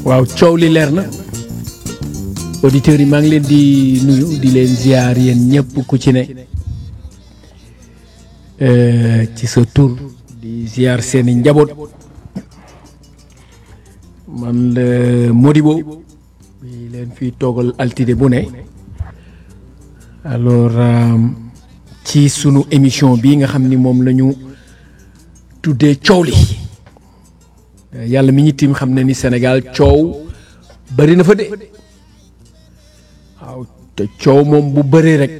waaw coow li leer na auditeurs yi maa ngi leen di nuyu di leen ziar yéen ñëpp ku ci ne euh, ci sa tur di ziar seeni njaboot man la Modibo bi leen fi toogal altine bu ne alors euh, ci sunu émission bi nga xam ni moom la ñu tuddee coow li yàlla mi ñu tim xam ne ni Sénégal coow bari na fa de waaw te coow moom bu bëree rek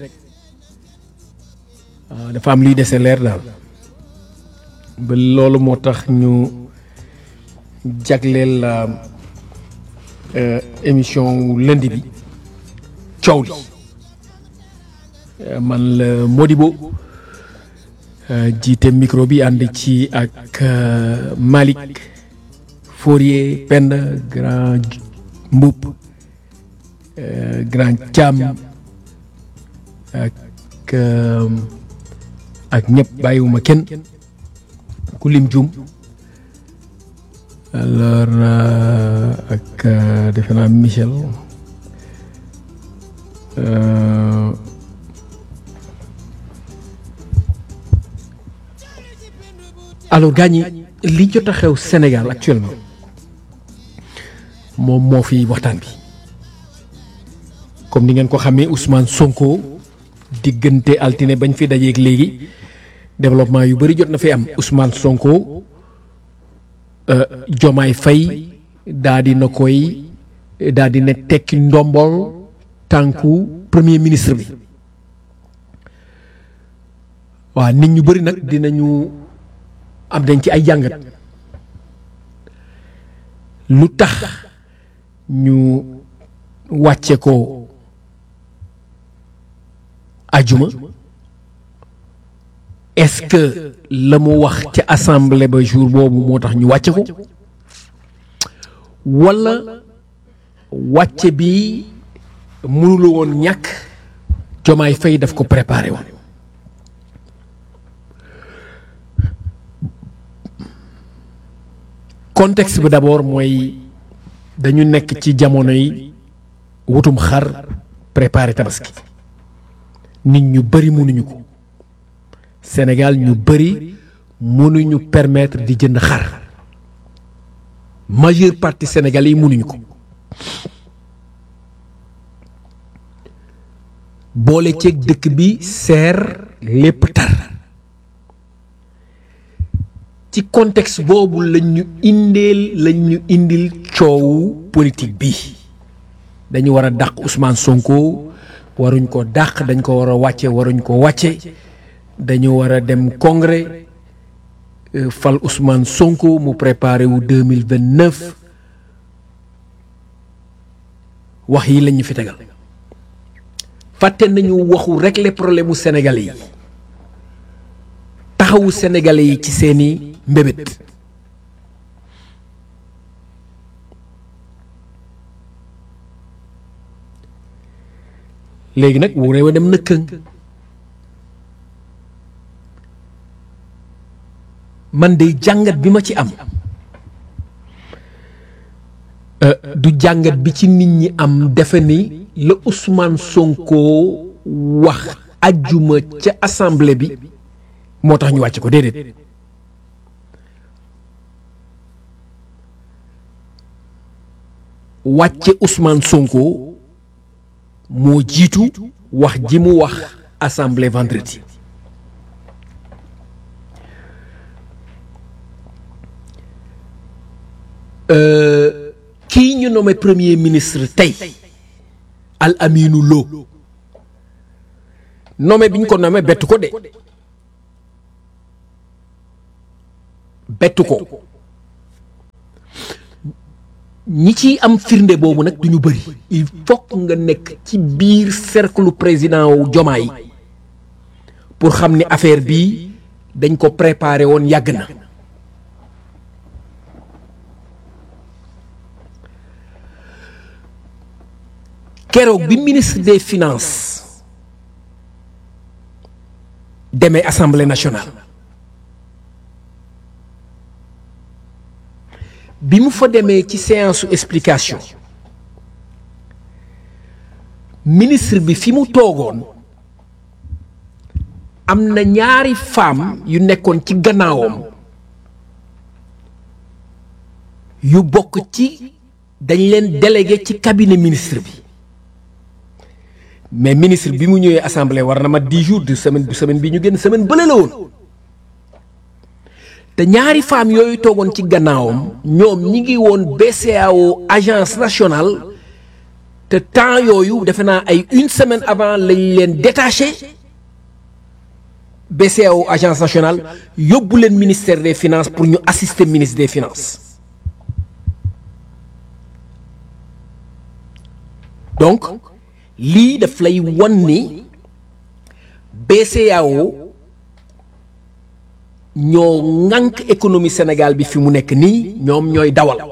waaw dafa am liy dese leer daal ba loolu moo tax ñu jagleel euh, émission lundi bi coow li man la Modibo jiite micro bi ànd ci ak Malick Fourier Penda grand Mboup grand Thiam ak ak ñëpp bàyyiwuma kenn ku lim jum alors ak defe naa Michel alors gaañ ñi li jot a xew Sénégal actuellement moom moo fi waxtaan bi comme ni ngeen ko xamee Ousmane Sonko diggante altine bañ fi dajeeg léegi développement yu bëri jot na fi am Ousmane Sonko Jomaay Fay daa di na koy daa di ne tekki ndombol tànku premier ministre bi waaw nit ñu bëri nag dinañu am dañ ci ay jàngat lu tax ñu wàcce ko ajuma est-ce que la mu wax ca assemblée ba jour boobu moo tax ñu wàcce ko walla wàcce bi mënula woon ñàkk jomaay fay daf ko préparé woon contexte bi d'abord mooy dañu nekk ci jamono yi wutum xar préparé tabaski nit ñu bëri mënuñu ko Sénégal ñu bëri mënuñu permettre di jënd xar majeure partie sénégalais yi mënuñu ko boole ceeg dëkk bi seer lépp tar ci contexte boobu lañ ñu indeel lañ ñu indil coowu politique bi dañu war a dàq Ousmane Sonko waruñ ko dàq dañ ko war a wàcce waruñ ko wàcce dañu war a dem congrès fal Ousmane Sonko mu préparé wu deux mille vingt neuf wax yi lañ ñu fi tegal fàtte nañu waxu régler problème mu Sénégalais yi taxawu Sénégalais yi ci seeni mbébét léegi nag wu réew a dem na këng man de jàngat bi ma ci am du jàngat bi ci nit ñi am defe ni la Ousmane Sonko wax ajjuma ca assemblée bi moo tax ñu wàcc ko déedéet wàcce Ousmane Sonko moo jiitu wax ji mu wax assemblée vendredi kii ñu nommé premier ministre tey Al Aminu Lo nommé bi ñu ko nommé bettu ko de bettu ko ñi ciy am firnde boobu nag du ñu bëri il faut nga nekk ci biir cercle président wu Jomaay pour xam ni affaire bii dañ ko préparé woon yàgg na keroog bi ministre des finances demee assemblée nationale bi mu fa demee ci séance su explication ministre bi fi mu toogoon am na ñaari femme yu nekkoon ci gannaawam yu bokk ci dañ leen délégué ci cabinet ministre bi mais ministre bi mu ñëwee assemblée war na ma dix jours de semaine du semaine bi ñu génn semaine bële la woon te ñaari femmes yooyu toogoon ci gannaawam ñoom ñi ngi woon BCEAO agence nationale te temps yooyu defe naa ay une semaine avant lañ leen détaché BCEAO agence nationale yóbbu leen ministère des finances pour ñu assister ministre des finances donc lii daf lay wan ni BCEAO ñoo ŋànk économie Sénégal bi fi mu nekk nii ñoom ñooy dawal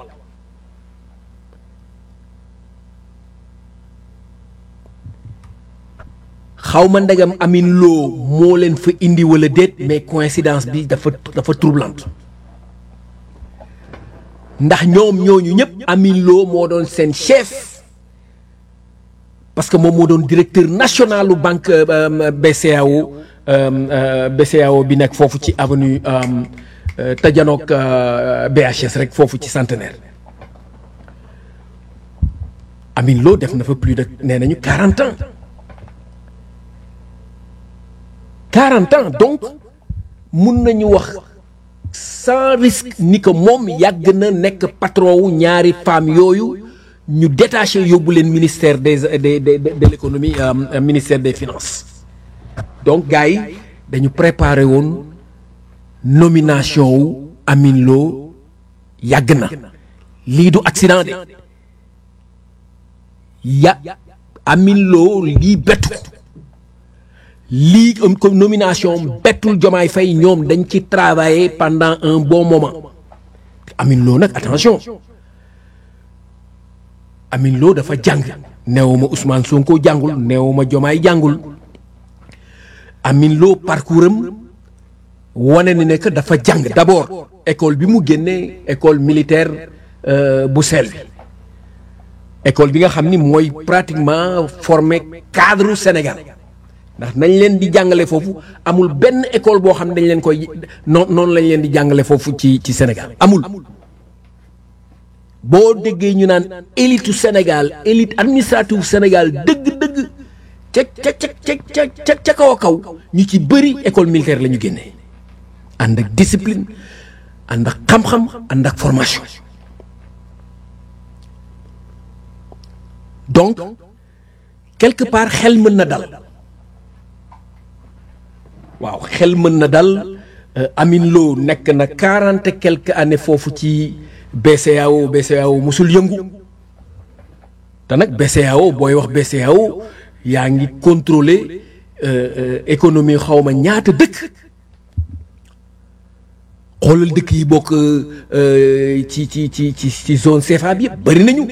xaw ma ndegam Amine Lo moo leen fa indi wala déet mais coïncidence bi dafa dafa troublante ndax ñoom ñooñu ñëpp Amine Lo moo doon seen chef parce que moom moo doon directeur national u banque BCEAO BCEAO bi nekk foofu ci avenue Tajanook BHS rek foofu ci centenaire Amine Lo def na fa plus de nee nañu quarante ans quarante ans donc mun nañu wax sans risque ni que moom yàgg na nekk patron wu ñaari femmes yooyu ñu détaché yóbbu leen ministère des de de de l'économie ministère des finances donc gars yi dañu préparé woon nomination wu Amine Lo yàgg na lii du accident de ya Amine Lo lii bettu lii comme nomination bettul Jomaay Faye ñoom dañ ci travailler pendant un bon moment Amine Lo nag attention Amine Lo dafa jàng neewuma Ousmane Sonko jàngul neewuma Jomaay jàngul Amine Lo parcours am wane ni ne que dafa jàng d'abord école bi mu génnee école militaire bu sel bi école bi nga xam ni mooy pratiquement formé cadre Sénégal ndax nañ leen di jàngale foofu amul benn école boo xam ne dañ leen koy noon noonu lañ leen di jàngale foofu ci ci Sénégal amul boo déggee ñu naan élite Sénégal élite administrative Sénégal dëgg-dëgg ca ca ca ca ca ca kaw a kaw ñu ci bëri école militaire la ñu génnee ànd ak discipline ànd ak xam-xam ànd ak formation donc quelque part xel mën na dal waaw xel mën na dal Amine Lo nekk na quarante et quelques années foofu ci BCEAO BCEAO musul yëngu te nag BCEAO booy wax BCEAO yaa ngi contrôler économie xaw ma ñaata dëkk xoolal dëkk yi bokk ci ci ci ci ci zone CFA bi yëpp bari nañu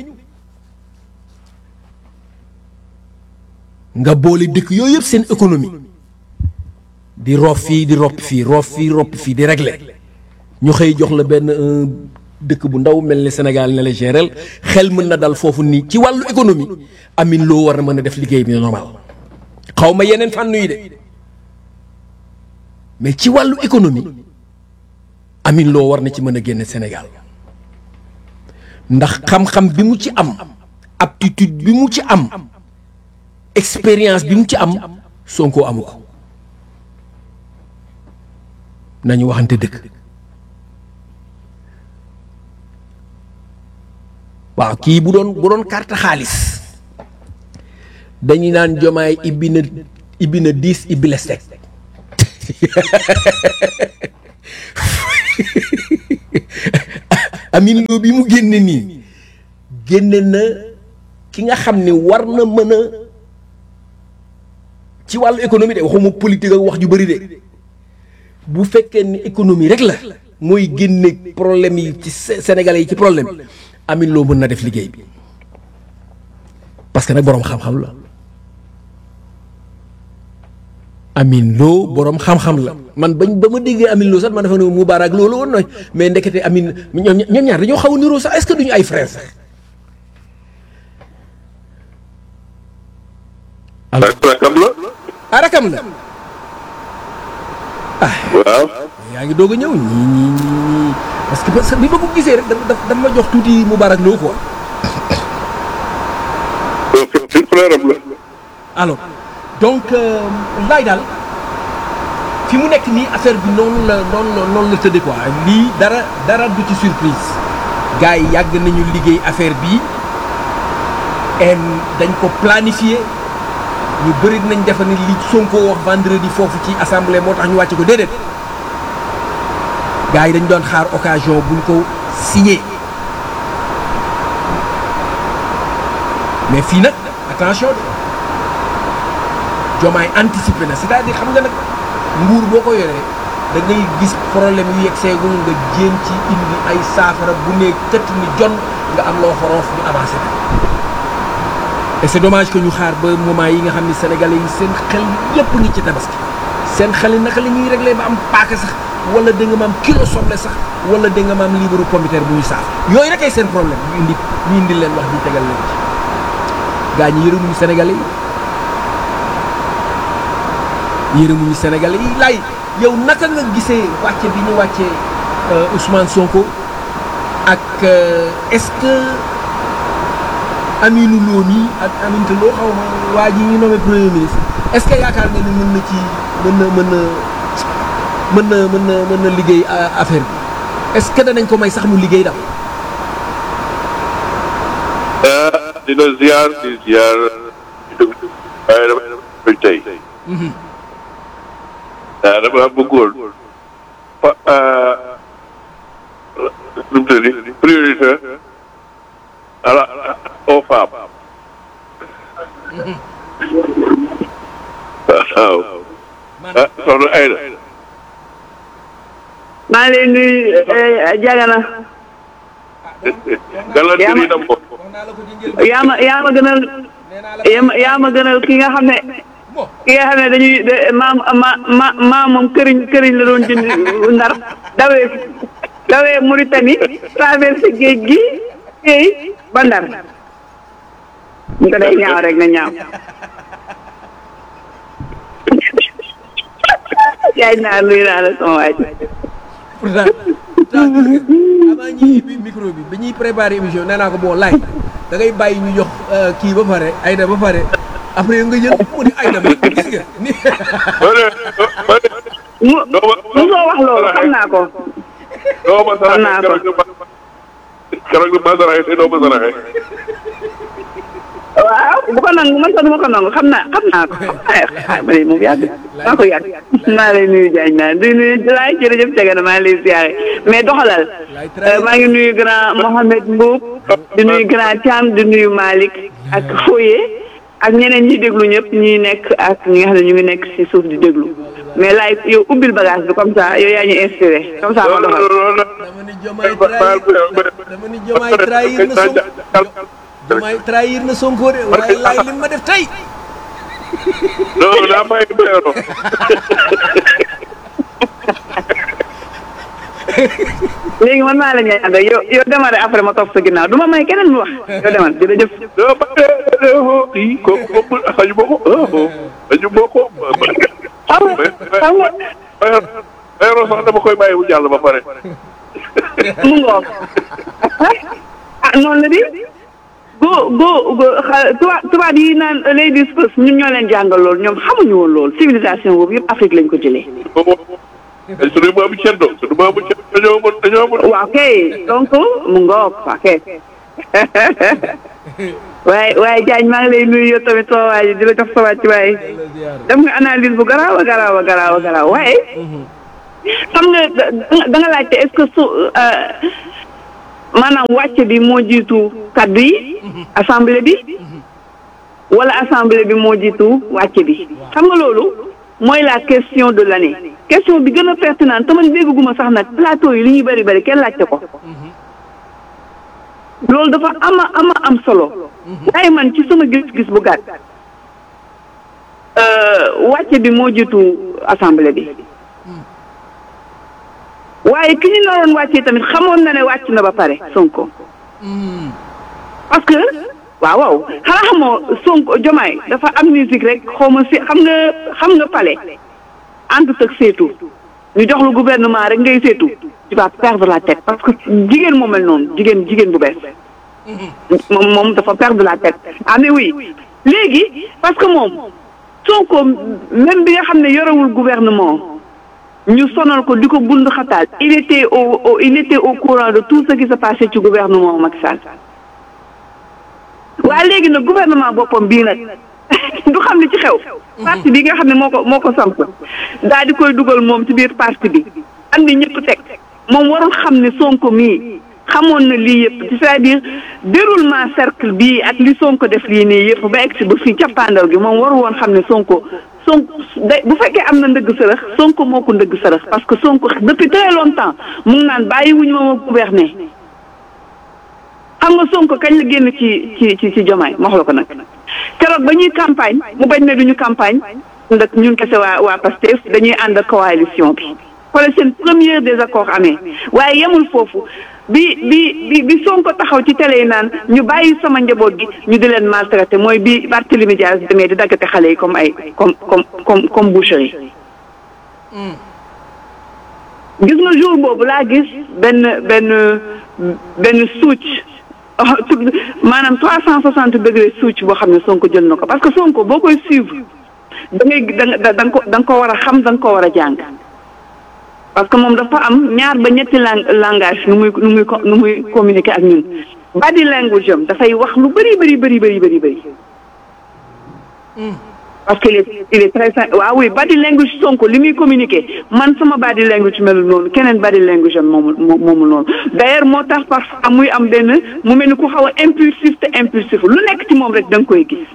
nga boole dëkk yooyu yëpp seen économie di roof fii di ropp fii roof fii ropp fii di régler ñu xëy jox la benn dëkk bu ndaw mel ni Sénégal ne la géréel xel mën na dal foofu nii ci wàllu économie Amine Lo war na mën a def liggéey bi normal xaw ma yeneen fànn yi de mais ci wàllu économie Amine Lo war na ci mën a génne Sénégal ndax xam-xam bi mu ci am aptitude bi mu ci am expérience bi mu ci am Sonko amu ko nañu waxante dëgg waaw kii bu doon bu doon carte xaalis dañuy naan jomaay ibbi na ibbi na dix ibbi les teg Amine Lo bi mu génne nii génne na ki nga xam ne war na mën a ci wàllu économie de waxuma politique ak wax ju bëri de bu fekkee ni économie rek la mooy génne problème yi ci Sénégalais yi ci problème Amine Lo mën na def liggéey bi parce que nag boroom xam-xam la Amin Lo borom xam-xam la man bañ ba ma déggee Amin Lo sax man dafa ne Moubarak Lo la woon nooy mais ndekete Amin ñoom ñoom ñaar dañoo xaw a niroo sax est-ce que duñu ay frères sax. alors rakam la. ah rakam la. waaw. yaa ngi doog a ñëw ñii ñii ñii parce que parce que bi ma ko gisee rek dafa dafa ma jox tuuti Moubarak Lo quoi. frère am la. alors donc laay daal fi mu nekk nii affaire bi noonu la noonu la noonu la tëddee quoi lii dara dara du ci surprise gars yi yàgg nañu liggéey affaire bi et dañ ko planifié ñu bëri nañ defe ne li Sonko wax vendredi foofu ci assemblée moo tax ñu wàcce ko déedéet gars yi dañ doon xaar occasion buñ ko signé mais fii nag attention de jomaay anticipé na c'est-à-dire xam nga nag nguur boo ko yoree da ngay gis problème yu yegg seegul nga jéem ci indi ay saafara bu ne tëtt ni jon nga am loo xoroof ñu avancé na et c'est dommage que ñu xaar ba moment yi nga xam ne sénégalais yi seen xel yépp ngi ci tabaski seen xel yi naka la ñuy réglé ba am paaka sax wala da nga ma am kilo soble sax wala da nga ma am liibaru pomiteer bu ñuy saaf yooyu rek ay seen problème ñu indi ñu indi leen wax ñu tegal leen ci gaa ñi yërëmuñu sénégalais yi yërëmuñu sénégalais yi laay yow naka nga gisee wàcce bi ñu wàccee Ousmane Sonko ak est-ce que Aminou Lo nii ak Aminata Lo xaw ma waa ji ñu nommé premier ministre est-ce que yaakaar nga ni mën na ci mën na mën na mën na mën na mën na liggéey affaire bi est-ce que danañ ko may sax mu liggéey daal. dina ziar di ziar di dugg waaye dama dama tey. waaw dama bëggoon fa nu mu tëddi priorité à la aux femmes. waaw. ah soxna Aïda. maa ngi lay nuyu Jagana. galanterie yi dama ko. yaa ma yaa ma gënal yaa ma gënal ki nga xam ne ki nga xam ne dañuy maam ma ma maam moom këriñ këriñ la doon jënd ndar dawee dawee Mauritanie traversé géej gi géej ba ndar ñu ko day ñaaw rek na ñaaw yaay naa luy naa la sama waaj pourtant avant ñuy bi micro bi bi ñuy préparé émission nee naa ko boo laaj da ngay bàyyi ñu jox kii ba pare Aïda ba pare après nga jël mu ni Aïda ma gis nga ni mu mu soo wax loolu xam naa ko doo ma Xam naa ko. saraxe keroog bi ma saraxe te doo ma saraxe. waaw bu ko nangu man sax du ma ko nangu xam naa xam naa ko ah ma ne moom yàgg maa ko yàgg maa lay nuyu Diagne naa di nuyu laay jërëjëf Diagne na maa ngi lay ziare mais doxalal maa ngi nuyu grand Mohamed Mboub di nuyu grand Thiam di nuyu Malick ak Foye ak ñeneen ñi déglu ñëpp ñi nekk ak ñi nga xam ne ñu ngi nekk ci suuf di déglu mais laay yow ubbil bagage bi comme ça yow yaa ñu inspiré comme ça ma doxal. dama ni Diomaye trahir dama ni Diomaye trahir na Sonko Diomaye trahir na Sonko de waaye laay li ma def tey non daa bàyyi beero. léegi man maa la ñuy ànd ak yow yow demal rek après ma toog sa ginnaaw du ma may keneen mu wax yow demal jërëjëf. doo bàyyi kii kooku kooku xaju ma ko xaju ma ko. xam nga xam nga beero sax dama koy bàyyi bu jàll ba pare. mu ngoog ah noonu la di go go go xa tubaab tubaab yi naan ladies first ñun ñoo leen jàngal loolu ñoom xamuñu woon loolu civilisation boobu yëpp Afrique lañ ko jëlee. suñu maamu ceddo suñu maamu ceddo dañoo mën dañoo mën. waaw kay donc mu ngoog waaw kay waaye waaye Diagne maa ngi lay nuyu yow tamit soo waay di la jox sa wàcc waaye def nga analyse bu garaaw a garaaw a garaaw a garaaw waaye xam nga da da nga laajte est-ce que su maanaam wàcce bi moo jiitu kaddu yi assemblée bi wala assemblée bi moo jiitu wàcce bi xam nga loolu mooy la question de l'année question bi gën a pertinente te man dégguma sax nag plateau yi li ñuy bëri bëri kenn laajte ko loolu dafa ama ama am solo waaye man ci sama gis-gis bu gàtt wàcce bi moo jiitu assemblée bi waaye ki ñu naroon wàccee tamit xamoon na ne wàcc na ba pare Sonko parce que waaw waaw xanaa xamoo Sonko Jomaay dafa am musique rek xaw ma si xam nga xam nga pale àndut ak seetu ñu jox lu gouvernement rek ngay seetu tu vas perdre la tête parce que jigéen moo mel noonu jigéen jigéen bu bees moom moom dafa perdre la tête ah mais oui léegi parce que moom Sonko même bi nga xam ne yorewul gouvernement ñu sonal ko di ko bund xataal il était au au il était au courant de tout ce qui se passait ci gouvernement Macky Sall waaye léegi nag gouvernement boppam bii nag du xam ne ci xew parti bi nga xam ne moo ko moo ko samp daal di koy dugal moom ci biir parti bi andi ñëpp teg moom warul xam ne Sonko mii xamoon na lii yëpp c'est-à-dire déroulement cercle bii ak li Sonko def lii nii yëpp ba egg si ba fii cappaandaw gi moom warul woon xam ne Sonko Sonko day bu fekkee am na ndëgg sërëx Sonko moo ko ndëgg sërëx parce que Sonko depuis très longtemps mu ngi naan bàyyi wuñu ma ma gouverner xam nga Sonko kañ la génn ci ci ci ci Diomaye ma wax la ko nag keroog ba ñuy campagne mu bañ ne duñu campagne ndax ñun kese waa waa Pastef dañuy ànd ak coalition bi xoolal seen premier désaccord amee waaye yemul foofu bi bi bi bi Sonko taxaw ci télé yi naan ñu bàyyi sama njaboot gi ñu di leen maltraité mooy bi Barthélémy Dias demee di daggate xale yi comme ay comme comme comme comme boucherie gis nga jour boobu laa gis benn benn benn suuc maanaam trois cent soixante degré suuc boo xam ne Sonko jël na ko parce que Sonko boo koy suivre da ngay da nga ko da nga ko war a xam da nga ko war a jàng parce que moom dafa am ñaar ba ñetti lang langage nu muy nu muy nu muy communiquer ak ñun body language am dafay wax lu bëri bëri bëri bëri bëri bëri parce que il est il est très waaw oui body language Sonko li muy communiquer man sama body language melul noonu keneen body language am moomu moomu noonu d'ailleurs moo tax parfois muy am benn mu mel ni ku xaw a impulsif te impulsif lu nekk ci moom rek da nga koy gis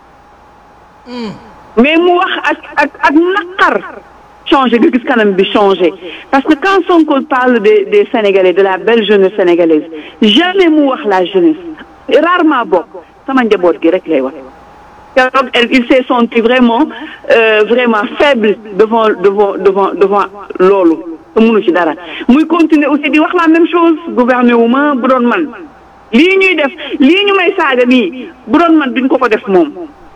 mais mu wax ak ak ak naqar changé nga gis kanam bi changé parce que quand Sonko parle des des Sénégalais de la belle jeunesse sénégalaise jamais mu wax la jeunesse rarement bokk sama njaboot gi rek lay wax keroog il s'est senti vraiment euh, vraiment faible devant devant devant devant loolu te mënu ci dara muy continuer aussi di wax la même chose gouverner wu ma bu doon man lii ñuy def lii ñu may saaga nii bu doon man duñ ko ko def moom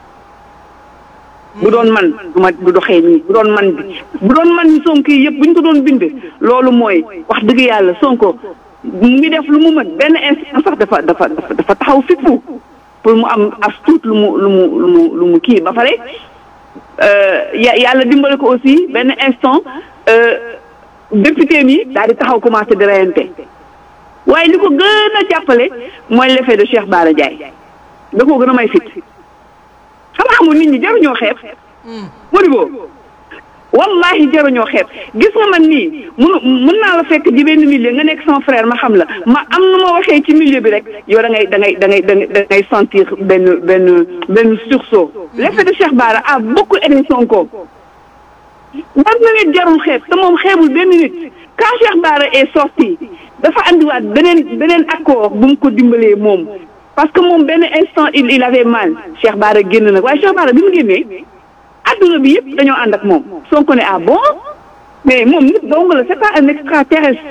bu doon man du ma du doxee nii bu doon man bi bu doon man Sonko yi yëpp bu ñu ko doon bind loolu mooy wax dëgg yàlla Sonko mu ngi def lu mu mën benn instant sax dafa dafa dafa taxaw fippu pour mu am as tuut lu mu lu mu lu mu lu mu kii ba pare yàlla dimbale ko aussi benn instant député mi daal di taxaw commencé di reyante waaye li ko gën a jàppale mooy l'effet de Cheikh Bara Ndiaye da koo gën a may fit xam nga xamul nit ñi jaruñoo xeeb Modibo wallahi jaruñoo xeeb gis nga man nii mun mun naa la fekk ci benn milieu nga nekk sama frère ma xam la ma am nu ma waxee ci milieu bi rek yow da ngay da ngay da ngay da ngay sentir benn benn benn sursaut l'effet de Cheikh Bara a beaucoup aidé Sonko war na nit jarul xeeb te moom xeebul benn nit quand Cheikh Bara est sorti dafa andiwaat beneen beneen accord bu mu ko dimbalee moom parce que moom benn instant il il avait mal Cheikh Bara génn nag waaye Cheikh Bara bi mu génnee adduna bi yëpp dañoo ànd ak moom Sonko ne ah bon mais moom nit dong la c'est pas un extraterrestre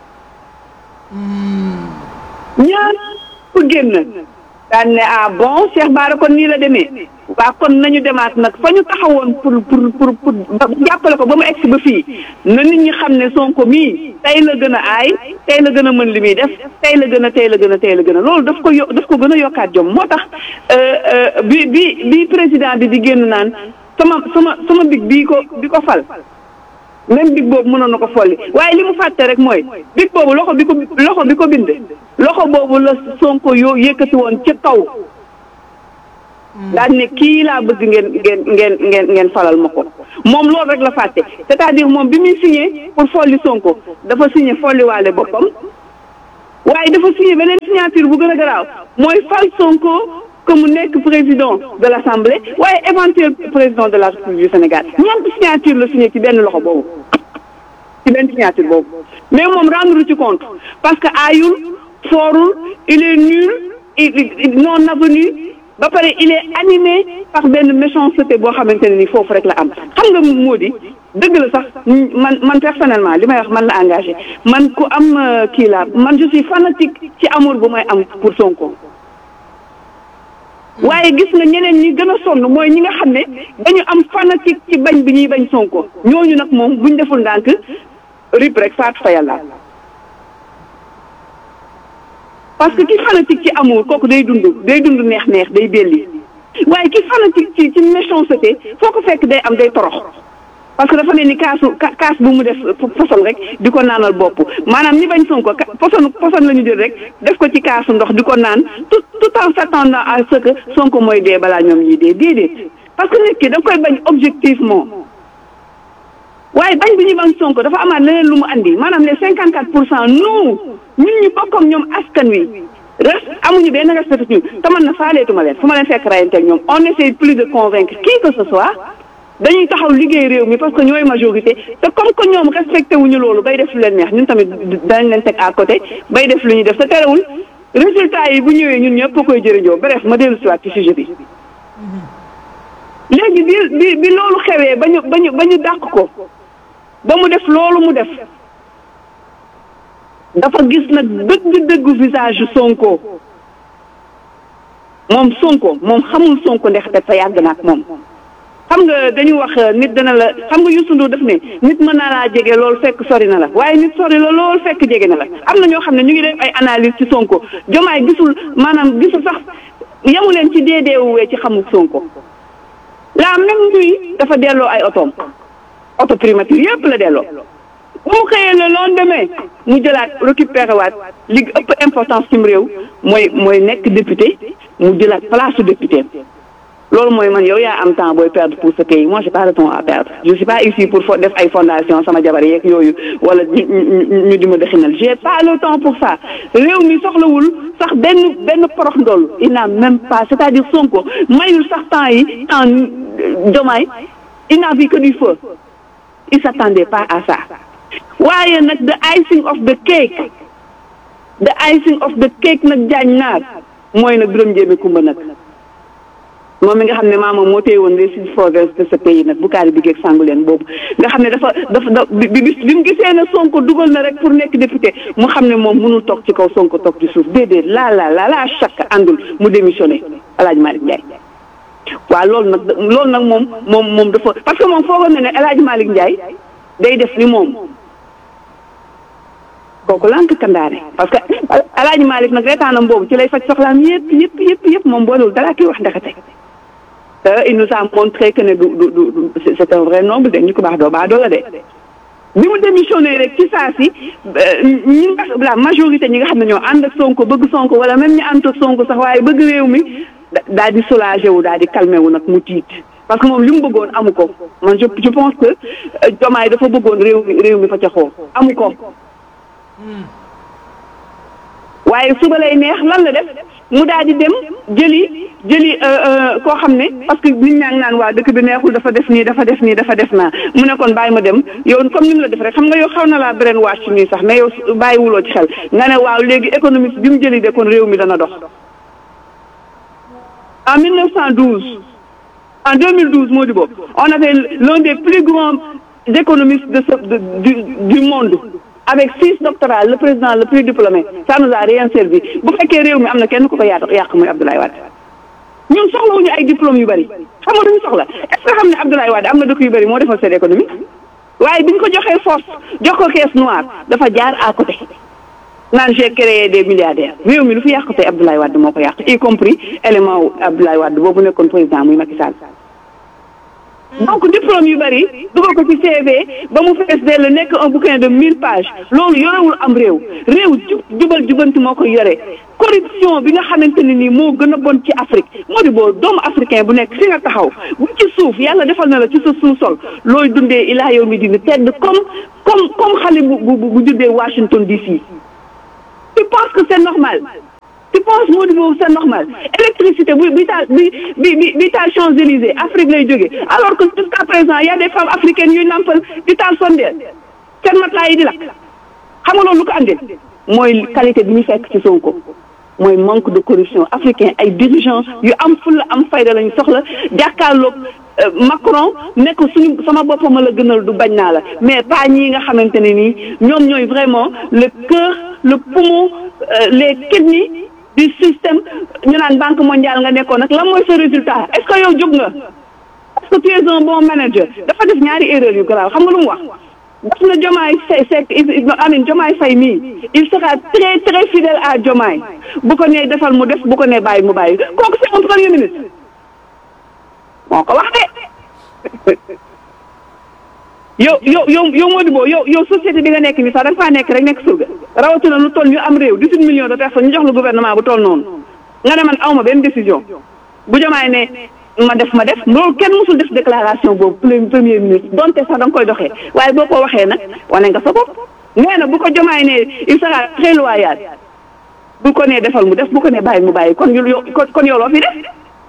ñaar ku génn daan ne ah bon Cheikh Bara kon nii la demee waa kon nañu demaat nag fa ñu taxawoon pour pour pour pour jàppale ko ba mu egsi ba fii na nit ñi xam ne Sonko mii tey la gën a aay tey la gën a mën li muy def tey la gën a tey la gën a tey la gën a loolu daf ko yo daf ko gën a yokkaat jom moo tax bi bi bi président bi di génn naan sama sama sama big bii ko bi ko fal même big boobu mënoon na ko folli waaye li mu fàtte rek mooy big boobu loxo bi ko loxo bi ko bind loxo boobu la Sonko yoo yëkkati woon ci kaw daal ne kii laa bëgg ngeen ngeen ngeen ngeen ngeen falal ma ko moom loolu rek la fàtte c'est-à-dire moom bi muy signé pour folli Sonko dafa signé folliwaale boppam waaye dafa signé beneen signature bu gën a garaaw mooy fal Sonko que mu nekk président de l'Assemblée waaye éventuel président de la République du Sénégal ñeenti signature la signé ci benn loxo boobu ci benn signature boobu mais moom rendre ci compte parce que aayul foorul il est nul il non avenu ba pare il est animé par benn méchanceté boo xamante ne ni foofu rek la am xam nga moo di dëgg la sax man man personnellement li may wax man la engagé man ku am kii la man je suis fanatique ci amour bu may am pour Sonko waaye gis nga ñeneen ñi gën a sonn mooy ñi nga xam ne dañu am fanatique ci bañ bi ñuy bañ Sonko ñooñu nag moom buñ deful ndànk rip rek faatu fa yàlla parce que ki fanatique ci amour kooku day dund day dund neex-neex day belli waaye ki fanatique ci ci méchanceté foo ko fekk day am day torox parce que dafa ne ni kaasu kaas bu mu def poson rek di ko naanal bopp maanaam ñi bañ Sonko poson poson la ñu jël rek def ko ci kaasu ndox di ko naan tout tout en s'attendant à ce que Sonko mooy dee balaa ñoom ñuy dee déedéet parce que nit ki da koy bañ objectivement waaye bañ bi ñu bañ Sonko dafa amaat leneen lu mu andi maanaam les cinquante quatre pour cent nous ñun ñu bokk ak ñoom askan wi res amuñu benn respect ñu te man na faaleetuma leen fu ma leen fekk rayanteeg ñoom on essaie plus de convaincre qui que ce soit dañuy taxaw liggéey réew mi parce que ñooy majorité te comme que ñoom respecté wuñu loolu bay def lu leen neex ñun tamit dañ leen teg à côté bay def lu ñuy def te terewul résultat yi bu ñëwee ñun ñëpp koy jëriñoo bref ma dellu siwaat ci sujet bi léegi bi bi bi loolu xewee ba ñu ba ñu ba ñu dàq ko ba mu def loolu mu def dafa gis nag dëgg-dëggu visage Sonko moom Sonko moom xamul Sonko ndax te yàgg na ak moom xam nga dañu wax nit dana la xam nga Youssou Ndour def ne nit mën naa laa jege loolu fekk sori na la waaye nit sori la loolu fekk jege na la am na ñoo xam ne ñu ngi def ay analyse ci Sonko jomaay gisul maanaam gisul sax yamu leen ci deedeewuwee ci xamul Sonko la même nuit dafa delloo ay otoom auto primature yëpp la delloo bu mu xëyee le lendemain mu jëlaat récupéré waat li ëpp importance ci réew mooy mooy nekk député mu jëlaat place su député loolu mooy man yow yaa am temps booy perdre pour ce pays moi j'ai pas le temps à perdre je suis pas ici pour def ay fondation sama jabar yeeg yooyu wala ñu di ma dëxinal j'ai pas le temps pour ça réew mi soxlawul sax benn benn porox ndoll il n'a même pas c'est-à-dire Sonko mayul sax temps yi en Diomaye il n'a vu que du feu il s'attendait pas à ça waaye nag the icing of the cake the icing of the cake nag jaañ naar mooy nag Birame Ndiémé Kumba nag moom mi nga xam ne maamam moo téye woon les six provinces de ce pays nag Bukaari bi geeg sangu leen boobu nga xam ne dafa dafa da bi bi bi mu gisee ne Sonko dugal na rek pour nekk député mu xam ne moom mënul toog ci kaw Sonko toog ci suuf déedéet laa laa laa laa chaque àndul mu démissionné El Hadj Malick Ndiaye. waaw loolu nag loolu nag moom moom moom dafa parce que moom foogoon na ne El Hadj Malick Ndiaye day def ni moom kooku lànk kandaane parce que El Hadj Malick nag reetaanam boobu ci lay faj soxlaam yëpp yëpp yëpp yëpp moom boolewul dara kii wax ndekete. il nous a montré que ne du du du c'est un vrai noble de ñu ko baax doo baax doo la de bi mu démissionné rek ci saa si ñi nga la majorité ñi nga xam ne ñoo ànd ak Sonko bëgg Sonko wala même ñi ànd ak Sonko sax waaye bëgg réew mi daal di soulagé wu daal di calmé wu nag mu tiit parce que moom li mu bëggoon amu ko man je je pense que Diomaye dafa bëggoon réew mi réew mi fa ca xoo amu ko waaye suba lay neex lan la def mu daal di dem jëli jëli koo xam ne parce que nit ñaa ngi naan waa dëkk bi neexul dafa def nii dafa def nii dafa def naa mu ne kon bàyyi ma dem yow comme ni mu la def rek xam nga yow xaw na laa beneen wàcc nii sax mais yow bàyyiwuloo ci xel nga ne waaw léegi économiste bi mu jëli de kon réew mi dana dox. en 1912 en 2012 moo di boobu on avait l'un des plus grands économistes de ce de, du du monde. avec six doctorats le président le plus diplômé ça nous a rien servi bu fekkee réew mi am na kenn ku ko yàq yàq muy Abdoulaye Wade ñun soxlawuñu ay diplôme yu bëri xam nga duñu soxla est-ce que xam ne Abdoulaye Wade am na dëkk yu bëri moo defal seen économie waaye bi ñu ko joxee force jox ko caisse noire dafa jaar à côté naan j'ai créé des milliardaires réew mi lu fi yàq tey Abdoulaye Wade moo ko yàq y compris élément wu Abdoulaye Wade boobu nekkoon président muy Macky Sall donc diplôme yu bëri dugal ko ci CV ba mu fees dell nekk un bouquin de mille pages loolu yorewul am réew réew jub jubal jubanti moo koy yore corruption bi nga xamante ne nii moo gën a bon ci Afrique moo di boo doomu africain bu nekk fi nga taxaw bu ci suuf yàlla defal na la ci sa suuf sol looy dundee ilaa yow mi dina tedd comme comme comme xale bu bu bu juddee Washington DC tu penses que c'est normal tu penses moo di boobu c'est normal électricité bu bi taal bi bi bi bi taal Champs-Élysées Afrique lay jógee alors que jusqu'à présent y a des femmes africaines yuy nampal di taal sondeel seen matelas yi di lakk xam nga loolu lu ko andil mooy qualité bi ñu fekk ci Sonko mooy manque de corruption africain ay dirigeants yu am fulla am fayda lañu soxla jàkkaarloog Macron nekk suñu sama boppam la gënal du bañ naa la mais pas ñii nga xamante ne nii ñoom ñooy vraiment le cœur le poumon les kidneys du système ñu naan banque mondiale nga nekkoon nag lan mooy sa résultat est-ce que yow jóg nga est-ce que tu es un bon manager dafa def ñaari erreur yu grave xam nga lu mu wax daf na Diomaye Seck amin Diomaye Faye mii il sera très très fidèle à Diomaye bu ko nee defal mu def bu ko nee bàyyi mu bàyyi kooku c'est un premier ministre moo ko wax de yow yow yow yow Modibo yow yow société bi nga nekk nii sax da nga faa nekk rek nekk surga rawatina lu toll ñu am réew dix-huit millions de personnes ñu jox la gouvernement bu toll noonu nga ne man awma benn décision bu Diomaye ne ma def ma def loolu kenn musul def déclaration boobu premier ministre donte sax da nga koy doxee waaye boo ko waxee nag wane nga sa bopp nee na bu ko Diomaye ne il sera très loyal bu ko nee defal mu def bu ko nee bàyyi mu bàyyi kon yu kon yow loo fi def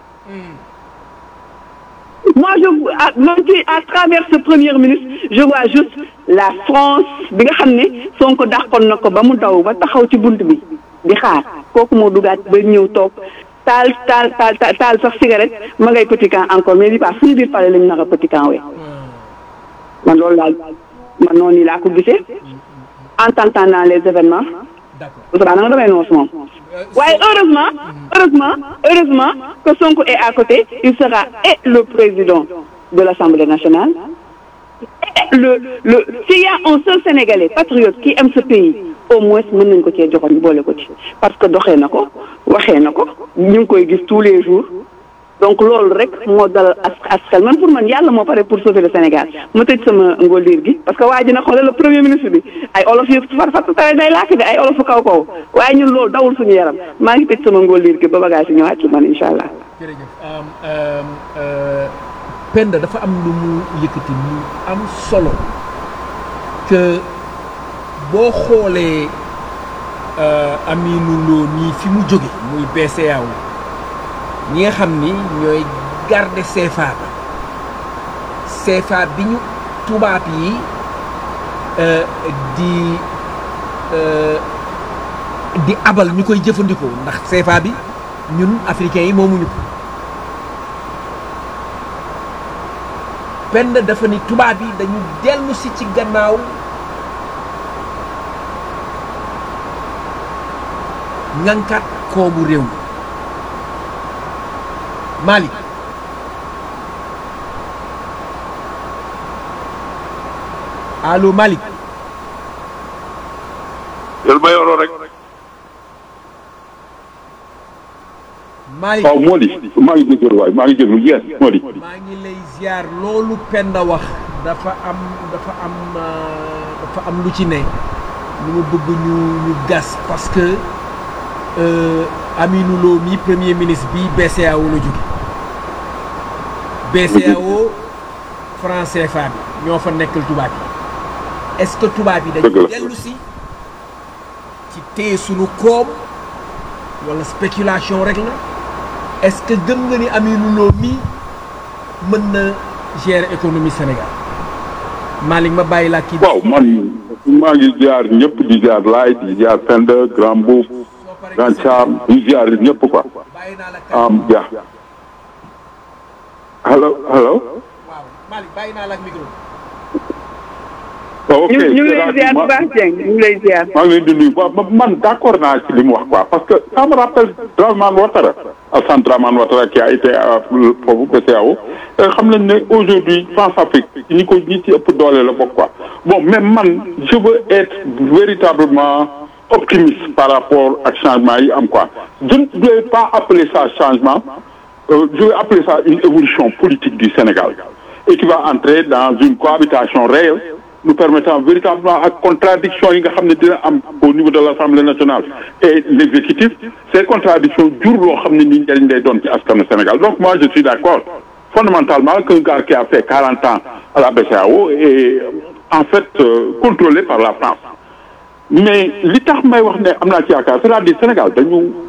moi je à à travers ce premier ministre je vois juste la France bi nga xam ne Sonko dàqoon na ko ba mu daw ba taxaw ci bunt bi di xaar kooku moo dugaat ba ñëw toog taal taal taal taal sax cigarette ma ngay petit camp encore mais bi pas suñu biir pare lañu nar a petit camp we man loolu laal man noonu laa ko gisee en tentant dans les événements Ousmane na nga damay noos moom waaye heureusement heureusement heureusement que Sonko est à côté il sera et le président de l'Assemblée nationale et le le s'il y a un seul Sénégalais patriote qui aime ce pays au moins mën nañ ko cee joxoon boole ko ci parce que doxee na ko waxee na ko ñu ngi koy gis tous les jours donc loolu rek moo dal as askan man pour man yàlla moo pare pour sauver le Sénégal ma tëj sama ngóoliir gi parce que waa ji na xoolal le premier ministre bi ay olof yu far far tare day làkk de ay olofu kaw kaw waaye ñun loolu dawul suñu yaram maa ngi tëj sama ngóoliir gi ba bagage yi ñëwaat ci man incha allah. jërëjëf Penda dafa am lu mu yëkkati mu am solo que boo xoolee Aminou Lo nii fi mu jóge muy BCEAO ñi nga xam ni ñooy garder CFA ba CFA bi ñu tubaab yi di di abal ñu koy jëfandikoo ndax CFA bi ñun africains yi moomuñu ko benn dafa ni tubaab yi dañu dellu si ci gannaaw ñankat koomu réew mi Malick allo Malick yàlla ma yoroo rek. Malick waaw moo di maa ngi jégalu waay maa ngi jégalu yes moo di. maa ngi lay ziar loolu Penda wax dafa am dafa am dafa am lu ci ne lu ma bëgg ñu ñu gas parce que Aminou Lo mi premier ministre bi BCEAO la jóge BCEAO franc CFA bi ñoo fa nekkal tubaab yi est-ce que tubaab yi dañu dellu si ci téye sunu koom wala spéculation rek la est-ce que gëm nga ni Aminou Lo mii mën na gérer économie Sénégal Malick ma bàyyi laa kii. waaw man maa ngi ziar ñëpp di ziar laay di ziar Penda Grand Boub Grand Cham di ziar ñëpp quoi am ja allo allo. waaw Malick bàyyi naa la ak micro. ok ñu ñu ngi lay ziar bu baax Dieng ñu ngi lay ziar. maa ngi leen di nuyu waaw man d' accord naa ci li mu wax quoi parce que ça me rappelle Dramane Ouattara Alassane Dramane Ouattara qui a été foofu BCEAO xam nañ ne aujourd'hui France-Afrique ñi ko ñi ci ëpp doole la bokk quoi bon mais man je veux être véritablement optimiste par rapport ak changement yi am quoi je ne vais pas appeler ça changement euh, je vais appeler ça une évolution politique du Sénégal et qui va entrer dans une cohabitation réelle nous permettant véritablement ak contradiction yi nga xam ne dina am au niveau de l'Assemblée nationale et l'exécutif ces contradictions jur loo xam ne ni njëriñ lay doon ci askanu Sénégal donc moi je suis d'accord fondamentalement qu'un gars qui a fait 40 ans à la BCEAO est en fait euh, contrôlé par la France mais li tax may wax ne am naa ci yaakaar c'est-à-dire Sénégal dañu